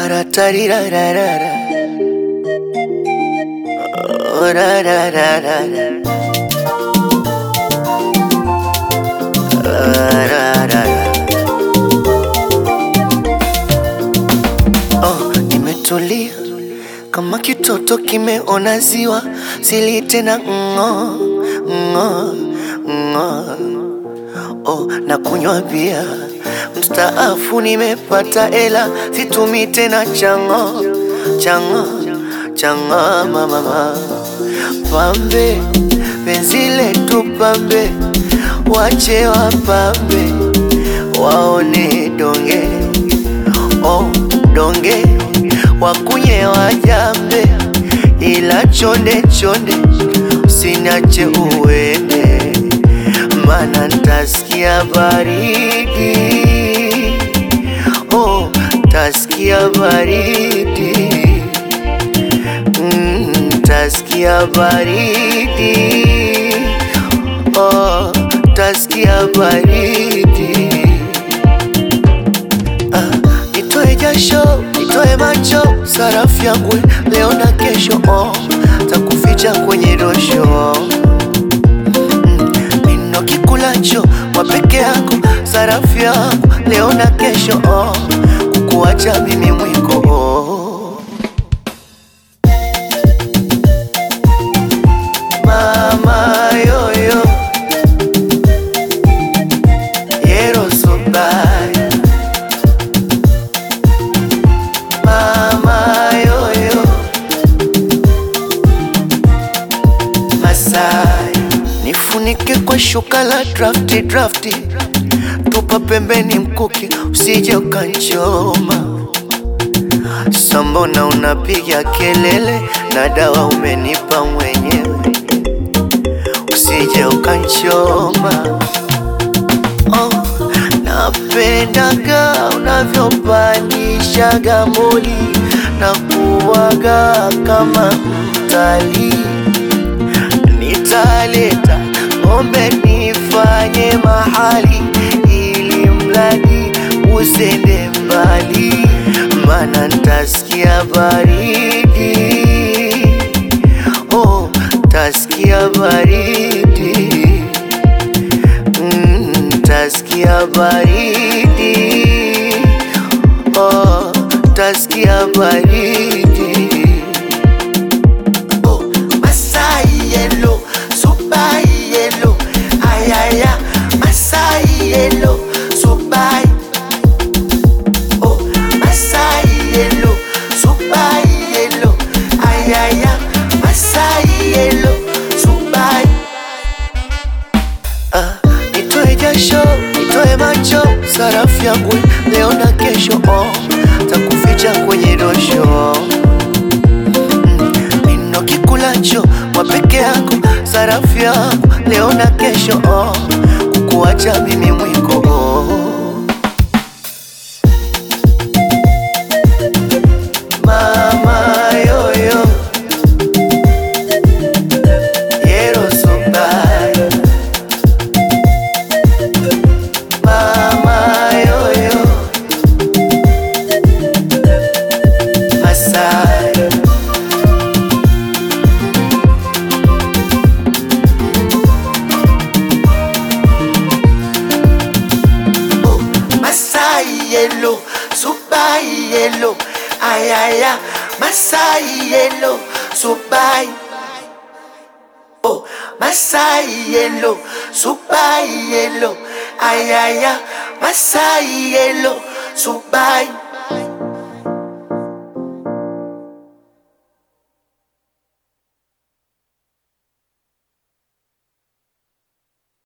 Ra-ta-ri-ra-ra-ra-ra. Oh, ra-ra-ra-ra-ra. Ra-ra-ra-ra. Oh, nimetulia kama kitoto kimeona ziwa, sili tena ng'o ng'o ng'o. Oh, na kunywa bia mstaafu, nimepata ela, situmi tena chango chango chango mama pambe, penzi letu pambe, wache wapambe waone donge oh, donge wakunye wajambe, ila chonde chonde usiniache uende, mana ntasikia baridi oh, tasikia baridi mm, tasikia baridi oh, tasikia baridi Ah, nitoe jasho, nitoe macho, sarafu yangu leo na kesho, oh, takuficha kwenye dosho Mm, nino kikulacho wa peke yako, sarafu yangu leo na kesho, oh, kukuacha mimi mwiko oh. Mama yoyo Yero so bad Mama yoyo Masai Nifunike kwa shuka la drafti drafti Tupa pembeni mkuki usije ukanchoma Sambona unapiga kelele na dawa umenipa mwenyewe usije ukanchoma oh, napendaga unavyopandishaga moli na kuwaga kama mtalii nitaleta ng'ombe nifanye mahali ili mradi usende mbali, mana ntasikia baridi oh, tasikia baridi mm, tasikia baridi oh, tasikia baridi Oh, Masai yellow, super yellow, ayaya, Masai yellow, super. Oh, Masai yellow, super yellow, ayaya, Masai yellow, super. Ah, nitoe jasho, nitoe macho, sarafu yangu leo na kesho, oh, takuficha kwenye dosho nino kikulacho wa peke yako, sarafu yangu leo na kesho, oh, kukuacha mimi mwiko oh. Mama yoyo Yero so bad Mama yoyo Masai Oh, Masai yellow, super yellow, ayaya, Masai yellow, super. Oh, Masai yellow, super yellow, ayaya, Masai yellow, super.